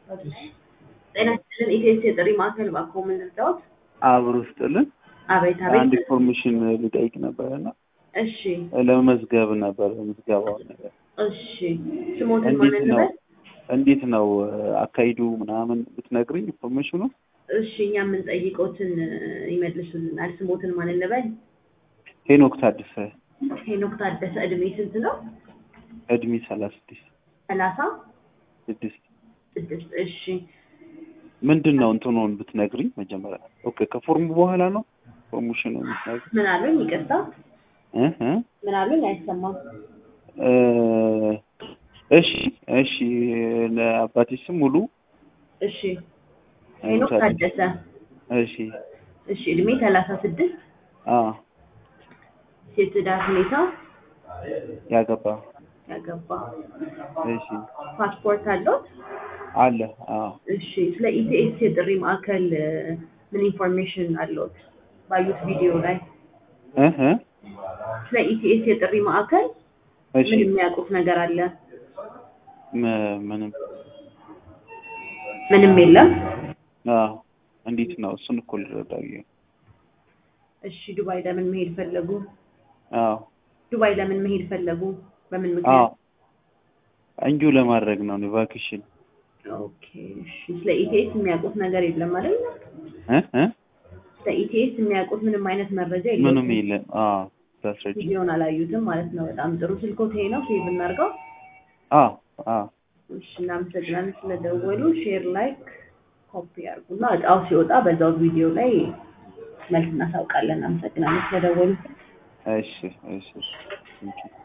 ጤና ይስጥልን ኢቴስ የጥሪ ማዕከል እባክዎ ምን ልርዳዎት? አብሮ ስጥልን አቤት አንድ አቤት። ኢንፎርሜሽን ሊጠይቅ ነበር እና እሺ ለመመዝገብ ነበር ምዝገባውን ነገር እሺ ስሞትን እንዴት ማን ነው እንበል? እንዴት ነው አካሂዱ ምናምን ብትነግሪኝ ኢንፎርሜሽኑ እሺ እኛ የምንጠይቀውትን ይመልሱልናል። ስሞትን ማን እንበል? ሄኖክ ታደሰ ሄኖክ ታደሰ እድሜ ስንት ነው? እድሜ ሰላሳ ስድስት ሰላሳ ስድስት ስድስት እሺ ምንድን ነው እንትኑን ብትነግሪኝ መጀመሪያ ኦኬ ከፎርሙ በኋላ ነው ፕሮሞሽኑ የምትነግሪኝ ምን አሉኝ? ይቅርታ እ እ ምን አሉኝ? አይሰማም። እ እሺ እሺ ለአባቴ ስም ሙሉ እሺ ሄኖክ ታደሰ እሺ እሺ እድሜ ሰላሳ ስድስት አ የትዳር ሁኔታ ያገባ ያገባ እሺ ፓስፖርት አለዎት? አለ አ እሺ ስለ ኢቲኤስ የጥሪ ማዕከል እ፣ ምን ኢንፎርሜሽን አለዎት? ባዩት ቪዲዮ ላይ እ እ ስለ ኢቲኤስ የጥሪ ማዕከል እሺ ምን የሚያውቁት ነገር አለ? ም- ምንም ምንም የለም። አ እንዴት ነው እሱን እኮ ልረዳ ብዬ ነው። እሺ ዱባይ ለምን መሄድ ፈለጉ? አዎ ዱባይ ለምን መሄድ ፈለጉ? በምን አዎ ምክንያት? እንጁ ለማድረግ ነው እኔ ቫኬሽን ኦኬ እሺ ስለ ኢቲኤስ የሚያውቁት ነገር የለም አይደል? እ እ ስለ ኢቲኤስ የሚያውቁት ምንም አይነት መረጃ የለም። ምንም የለም። አዎ ታስረጅ ቪዲዮን አላዩትም ማለት ነው። በጣም ጥሩ ስልኮት ይሄ ነው። ሴቭ እናድርገው። አዎ አዎ እሺ እናመሰግናለን ስለደወሉ። ሼር፣ ላይክ፣ ኮፒ አድርጉና እጣው ሲወጣ በዛው ቪዲዮ ላይ መልስ እናሳውቃለን። እናመሰግናለን ስለደወሉ። እሺ እሺ እሺ